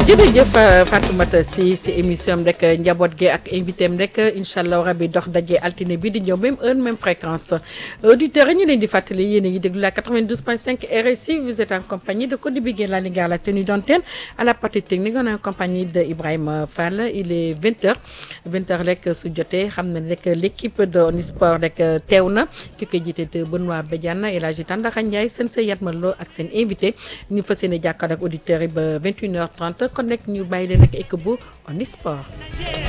jërëjëf Fatoumata si si émission am rek njaboot gi ak invité am rek incha allah rabi dox daje altine bi di ñëw même heure même fréquence auditeurs yi ñu leen di fàttali yéen a ngi déglu la 92.5 RSI vous êtes en compagnie de Codé Bigué la Linguère la tenue d'antenne à la partie technique on est en compagnie de Ibrahima Fall il est 20h 20h rek su jotee xam na rek l' équipe de Onisport rek teew na ki koy jiite te Benoît Badiane El Hadji Tandakha Ndiaye seen sa Yatma Lo ak seen invité ñu fas yéene jàkkaarloo ak auditeurs yi ba 21h30 kon nag ñu bàyyi leen ak équipe bu Onisport.